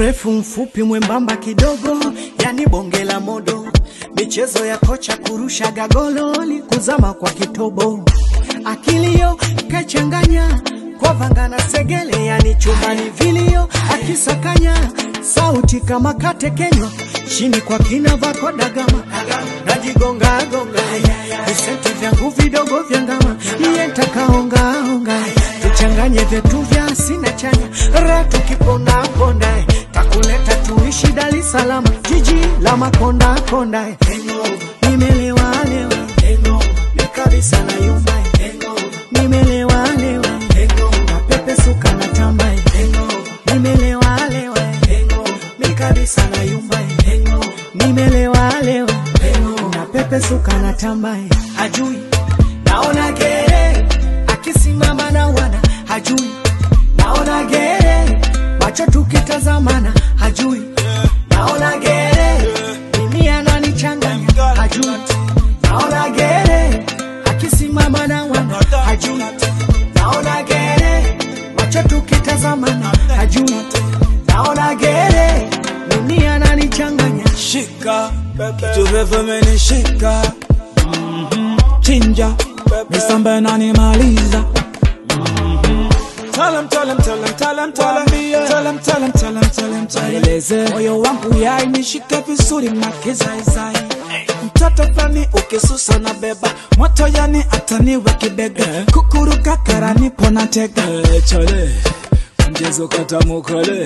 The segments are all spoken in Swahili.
mrefu mfupi mwembamba kidogo yani bonge la modo michezo ya kocha kurusha gagololi kuzama kwa kitobo akilio kachanganya kwa vanga na segele yani chumbani vilio akisakanya sauti kama katekenywa chini kwa kina vako dagama najigonga gonga visenti vyangu vidogo vya ngama iye ntakaongaonga tuchanganye vyetu vya sina chanya ra tukiponda ponda takuleta tuishi Dar es Salaam jiji la makonda konda nimelewa lewa ni kabisa na yumba nimelewa lewa na pepe suka na tamba nimelewa lewa ni kabisa na yumba nimelewa lewa na pepe suka na tamba hajui naona gere akisimama na wana hajui naona gere macho tukitazamana hajui naona gere mimi ananichanganya hajui naona gere akisimama na wana hajui naona gere macho tukitazamana hajui naona gere mimi ananichanganya shika kitu refu amenishika Mhm. chinja nisambe nanimaliza Tell him, tell him, tell him, tell him, tell him, tell him, tell him, tell him, tell him, tell him. Eleze moyo wangu yai nishike vizuri makizaizai mtoto fulani ukisusa na beba moto yani ataniwe kibega kukuruka karani pona tega chale mchezo katamukale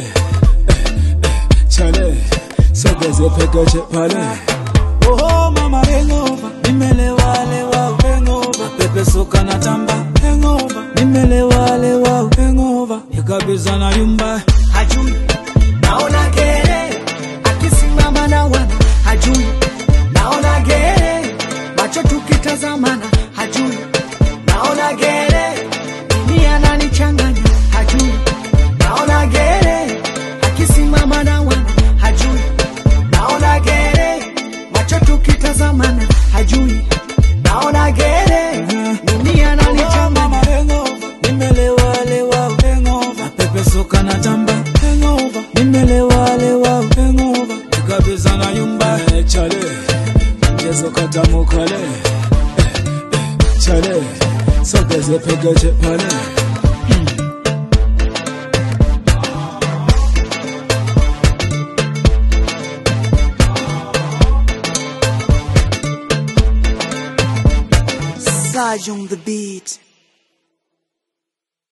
chale sogeze pekeche pale Oh mama hangover, nimelewa lewa hangover, pepe soka na tamba hangover, nimelewa lewa hangover, nikabisa na yumba hajui naona gere akisimama na wana hajui naona gere macho tukitazamana hajui naona gere mimi ananichanganya hajui naona gere akisimama na wana hajui naona gere macho tukitazamana hajui naona gere mimi Oh, ananichanganya mama hangover, nimelewa lewa hangover, pepe soka na tamba hangover, nimelewa lewa hangover, nikabisa na yumba chale, mchezo katamukale chale, sogeze pekeche pale Saj on the beat